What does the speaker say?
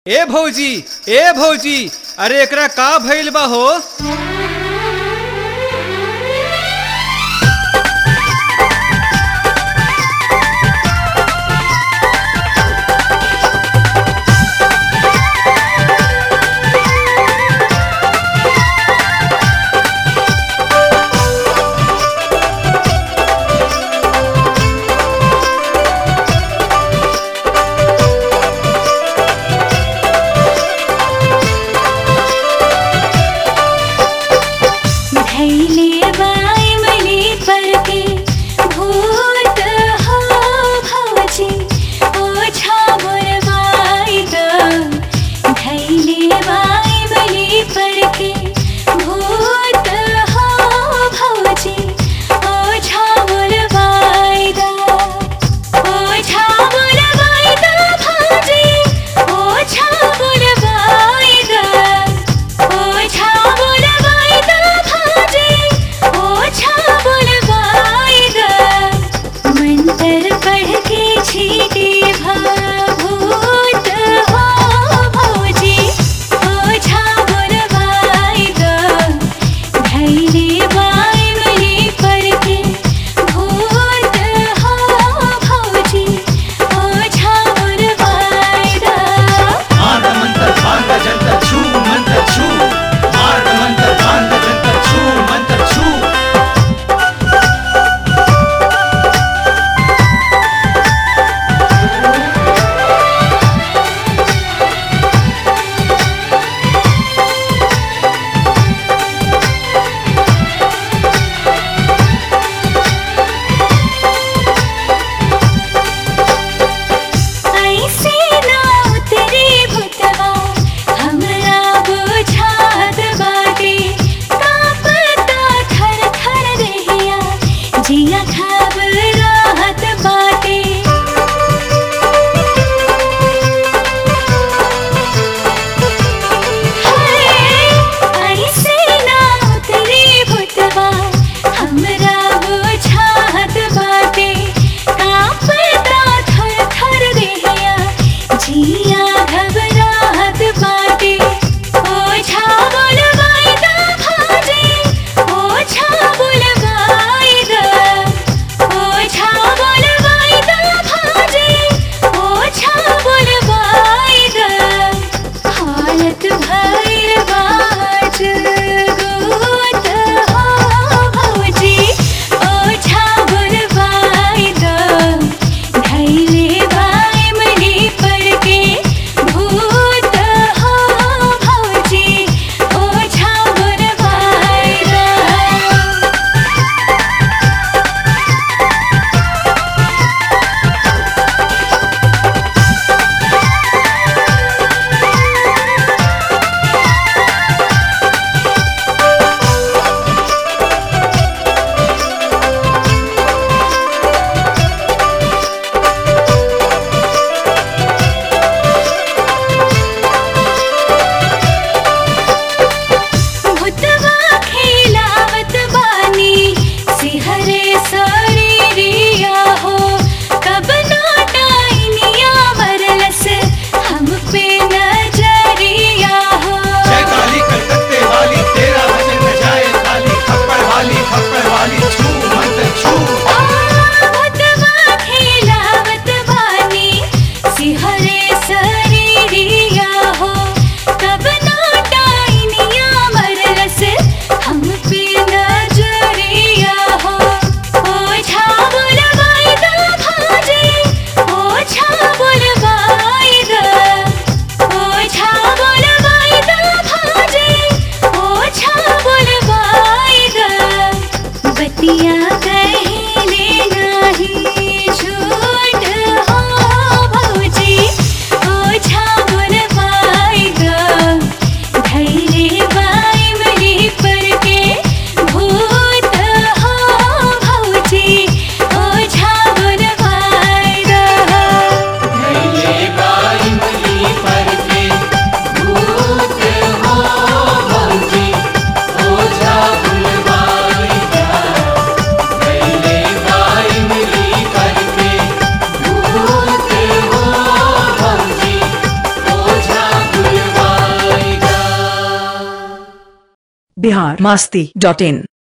ए भौजी ए भौजी अरे एकरा का भइल बा हो धैले बाई मली पर के भूत हो भवजी ओछा बुरवाई द धैले बाई मली पर के भूत हो भवजी ओछा बुरवाई द ओछा बुरवाई द भवजी ओछा बुरवाई द ओछा बुलवाई द भाजे ओछा बुलवाई द मंत्र पढ़ के छीटे भूत हो भौजी ओछा बुलवाई द धैर्य बाई मली पर के भूत हो भौजी ओछा बुलवाई द मार्ग मंत्र भांग जंत्र छू मंत्र छू मार्ग मंत्र भांग जंत्र छू मंत्र छू ऐसे ना उतरे भूतवा हमरा बुझात बाटे कांपता थर थर रहिया जिया घबराहत बाटे हाय ऐसे ना उतरे भूतवा हमरा बुझात बाटे कांपता थर थर रहिया जिया घबराहत बाटे ओछा बुलवाई द भाजे ओछा बुलवाई द ओछा बुलवाई द भाजे ओछा बुलवाई द हालत भैर बाज गोत हो भौजी ओछा बुलवाई द धैले बाई मली पर के भूत बिहार मास्ती डॉट इन